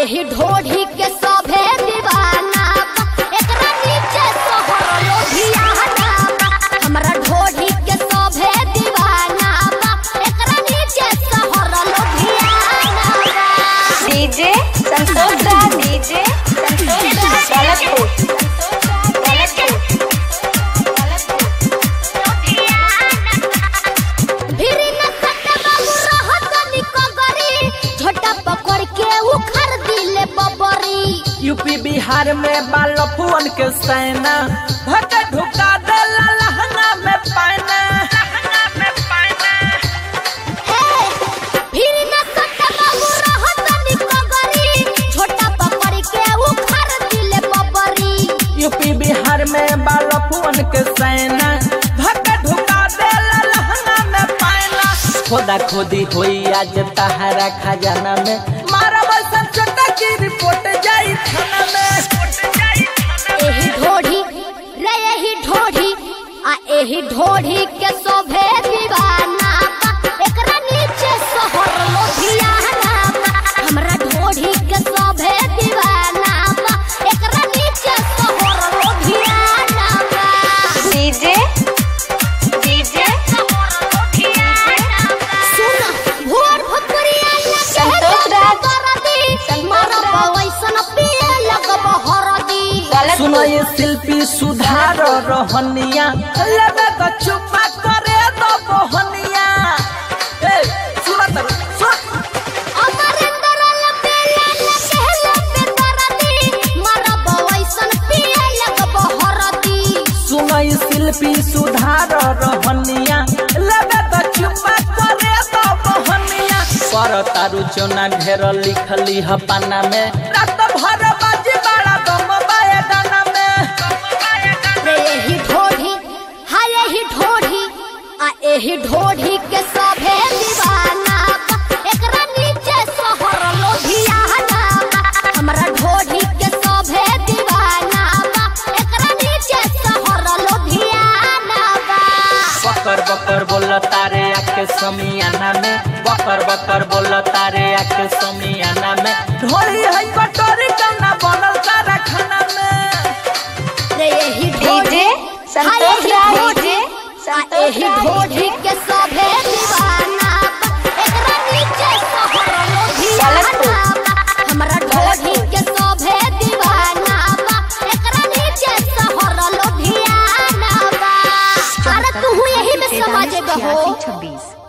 एही ढोढ़ी के सभे दीवाना बा। एकरा नीचे सोहर लोभियाना बा। हमरा ढोढ़ी के सभे दीवाना बा। एकरा नीचे सोहर लोभियाना बा। डीजे संतोष दा डीजे संतोष दा गलतपुर भिरी न सटे बाबू रहत निको गरी झोटा पकड़ के उखड़ दिले बबरी यूपी बिहार में बालफुअन के सेना भट ढुका देला लहंगा में पाना लहंगा में पाना भिरी न सटे बाबू रहत निको गरी झोटा पकड़ के उखड़ दिले बबरी यूपी बिहार में बालफुअन के सेना भट ढुका देला लहंगा में पाना खोदा खोदी होई आज तहरा खजाना में मारा बसन छोटा की रिपोर्ट जाई थाना में एही ढोढ़ी रे एही ढोढ़ी आ एही ढोढ़ी के शोभे दीवाना बा। एकरा नीचे सोहर लोभियाना बा। हमरा ढोढ़ी के शोभे दीवाना बा। एकरा नीचे सोहर लोभियाना बा। डीजे डीजे सुन, भोर भोकरिया लगे संतोष राज। दरदी। संतोष मारब राज। वैसन पिए लगब हरदी। सुनो गलतपुर ये शिल्पी सुधार रहनिया लगे तो चुपा करे तो बहनिया ए सुनो तर सुन अमरिंदर लपेला लकेला पे दरदी। मारब वैसन पिए लगब हरदी। सुनो ये शिल्पी सुधार रहनिया लगे तो चुपा करे तो बहनिया पर तारू चोना ढेर लिखली ह पाना में रात भर बाजी बड़ा दम बाए गाना में रे एही ढोढ़ी हा एही ढोढ़ी आ एही ढोढ़ी के सभे दीवाना बा। एकरा नीचे सोहर लोभियाना बा। हमरा ढोढ़ी के सभे दीवाना बा। एकरा नीचे सोहर लोभियाना बा। बकर बकर बोल तारे आके समियाना में बकर बकर बोल तारे आके समियाना में ढोली है कटोरी कना बनल सारा खाना में रे एही डीजे संतोष दा डीजे आ संतोष एही दा ढोढ़ी के सभे दीवाना बा। एकरा नीचे सोहर लोभियाना बा। हमरा ढोढ़ी के सभे दीवाना बा। एकरा नीचे सोहर लोभियाना बा। अरे तू यही में समझ गहो छब्बीस